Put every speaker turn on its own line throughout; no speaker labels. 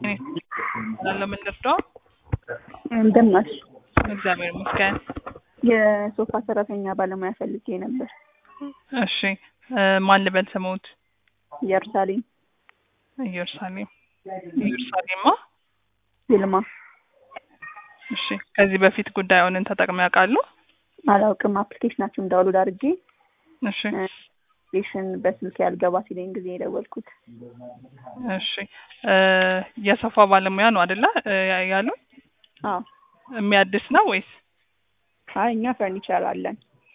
ለምን ልርዳው?
እንደምን ዋልሽ?
እግዚአብሔር ይመስገን።
የሶፋ ሰራተኛ ባለሙያ ፈልጌ ነበር።
እሺ እ ማን ልበል ስሙት?
ኢየሩሳሌም
ኢየሩሳሌም ኢየሩሳሌማ።
ይልማ።
እሺ ከዚህ በፊት ጉዳዩን ተጠቅመው ያውቃሉ?
አላውቅም። አፕሊኬሽናችሁን ዳውንሎድ አድርጌ
እሺ
አፕሊኬሽን በስልክ ያልገባ ሲለኝ ጊዜ የደወልኩት።
እሺ እ የሶፋ ባለሙያ ነው አይደለ እ ያሉ
አዎ።
የሚያድስ ነው ወይስ?
አይ እኛ ፈርኒቸር አለን።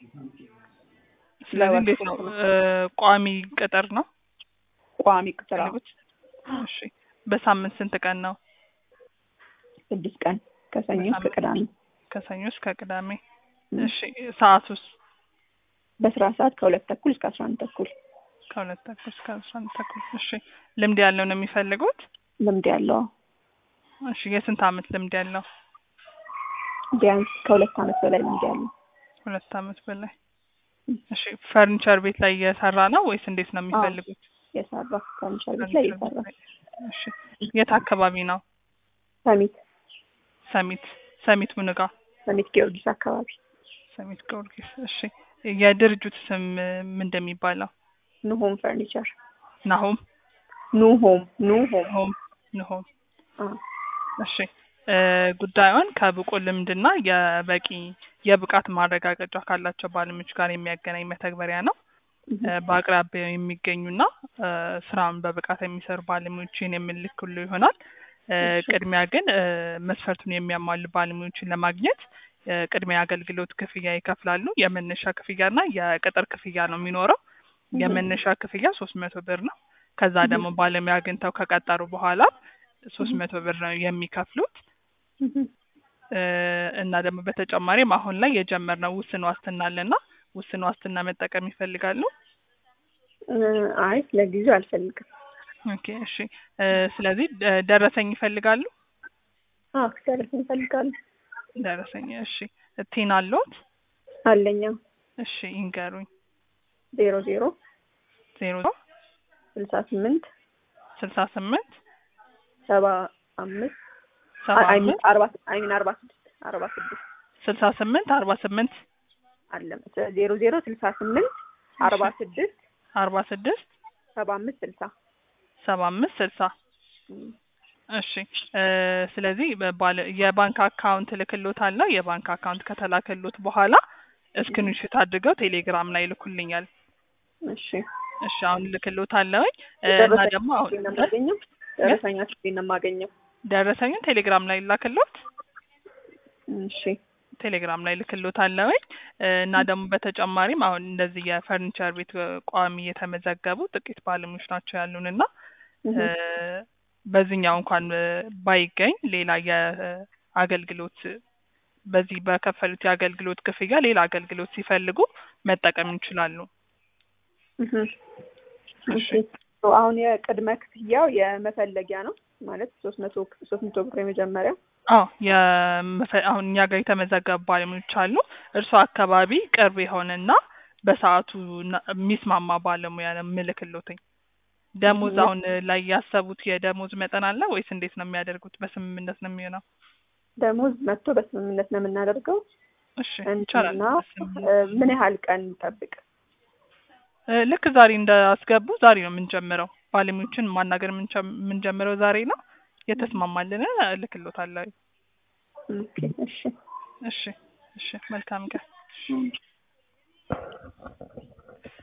ስለዚህ እንዴት ነው እ ቋሚ ቅጥር ነው
ቋሚ ቅጥር አዎ።
ፈልጉት? እሺ በሳምንት ስንት ቀን ነው?
ስድስት ቀን ከሰኞ እስከ
በሳምንት?
ቅዳሜ
ከሰኞ እስከ ቅዳሜ። እሺ ሰዓቱስ?
በስራ ሰዓት ከሁለት ተኩል እስከ አስራ አንድ ተኩል
ከሁለት ተኩል እስከ አስራ አንድ ተኩል። እሺ ልምድ ያለው ነው የሚፈልጉት?
ልምድ ያለው
እሺ የስንት አመት ልምድ ያለው?
ቢያንስ ከሁለት ዓመት በላይ ልምድ ያለው
ሁለት አመት በላይ። እሺ ፈርኒቸር ቤት ላይ እየሰራ ነው ወይስ እንዴት ነው የሚፈልጉት?
የሰራ ፈርኒቸር ቤት ላይ የሰራ
እሺ የት አካባቢ ነው?
ሰሚት
ሰሚት ሰሚት ምንጋ
ሰሚት ጊዮርጊስ አካባቢ
ሰሚት ጊዮርጊስ። እሺ የድርጅቱ ስም ምን እንደሚባለው?
ኑሆም ፈርኒቸር
ናሆም
ኑሆም ኑሆም
ሆም ንሆም።
አ
እሺ እ ጉዳዩን ከብቁ ልምድና የበቂ የብቃት ማረጋገጫ ካላቸው ባለሙያዎች ጋር የሚያገናኝ መተግበሪያ ነው። እ በአቅራቢያው የሚገኙና እ ስራውን በብቃት የሚሰሩ ባለሙያዎችን የምንልክሉ ይሆናል። እ
እሺ።
ቅድሚያ ግን እ መስፈርቱን የሚያሟሉ ባለሙያዎችን ለማግኘት እ ቅድሚያ አገልግሎት ክፍያ ይከፍላሉ። የመነሻ ክፍያና የቅጥር ክፍያ ነው የሚኖረው። የመነሻ ክፍያ ሶስት መቶ ብር ነው። ከዛ ደግሞ ባለሙያ አግኝተው ከቀጠሩ በኋላ ሶስት መቶ ብር ነው የሚከፍሉት። እ እና ደግሞ በተጨማሪም አሁን ላይ የጀመርነው ውስን ዋስትና አለና ውስን ዋስትና መጠቀም ይፈልጋሉ?
እ አይ ለጊዜው አልፈልግም።
ኦኬ እሺ እ ስለዚህ ደ- ደረሰኝ ይፈልጋሉ?
አዎ ደረሰኝ እፈልጋለሁ።
ደረሰኝ እሺ ቲን አለዎት?
አለኛ
እሺ ይንገሩኝ።
ዜሮ ዜሮ
ዜሮ
ስልሳ ስምንት
ስልሳ ስምንት
ሰባ አምስት
ሰባ
አይ
አምስት
አርባ አይ ሚን አርባ ስድስት አርባ ስድስት
ስልሳ ስምንት አርባ ስምንት
አለ ዜሮ ዜሮ ስልሳ ስምንት አርባ ስድስት
አርባ ስድስት
ሰባ አምስት ስልሳ
ሰባ አምስት ስልሳ እሺ እ ስለዚህ በባለ የባንክ አካውንት ልክሎት አለው። የባንክ አካውንት ከተላከሎት በኋላ እስክሪንሾት አድርገው ቴሌግራም ላይ ልኩልኛል።
እሺ
እሺ አሁን ልክሎት አለውኝ እ እና ደግሞ አሁን
ነው የማገኘው ደረሰኛችሁ ነው የማገኘው
ደረሰኙን ቴሌግራም ላይ ላክሎት
እሺ
ቴሌግራም ላይ ልክሎት አለውኝ እ እና ደግሞ በተጨማሪም አሁን እንደዚህ የፈርኒቸር ቤት እ ቋሚ የተመዘገቡ ጥቂት ባለሙያዎች ናቸው ያሉን እና እ በዚህኛው እንኳን እ ባይገኝ ሌላ የአገልግሎት በዚህ በከፈሉት የአገልግሎት ክፍያ ሌላ አገልግሎት ሲፈልጉ መጠቀም ይችላሉ።
እህ እሺ አሁን የቅድመ ክፍያው የመፈለጊያ ነው ማለት ሶስት መቶ ሶስት መቶ ብር የመጀመሪያው
አዎ የመፈ- አሁን እኛ ጋር የተመዘገቡ ባለሙያዎች አሉ። እርሱ አካባቢ ቅርብ የሆነና በሰዓቱ እና- የሚስማማ ባለሙያ ነው የምልክሎትኝ። ደሞዝ አሁን ላይ ያሰቡት የደሞዝ መጠን አለ ወይስ እንዴት ነው የሚያደርጉት? በስምምነት ነው የሚሆነው?
ደሞዝ መጥቶ በስምምነት ነው የምናደርገው
እሺ ይቻላል።
እና
በስምምነት።
እ ምን ያህል ቀን እንጠብቅ?
እ ልክ ዛሬ እንዳስገቡ ዛሬ ነው የምንጀምረው። ባለሙያዎችን ማናገር የምንጀ- የምንጀምረው ዛሬ ነው። የተስማማልን እልክሎታለሁ።
ኦኬ እሺ
እሺ እሺ መልካም ቀን።
እሺ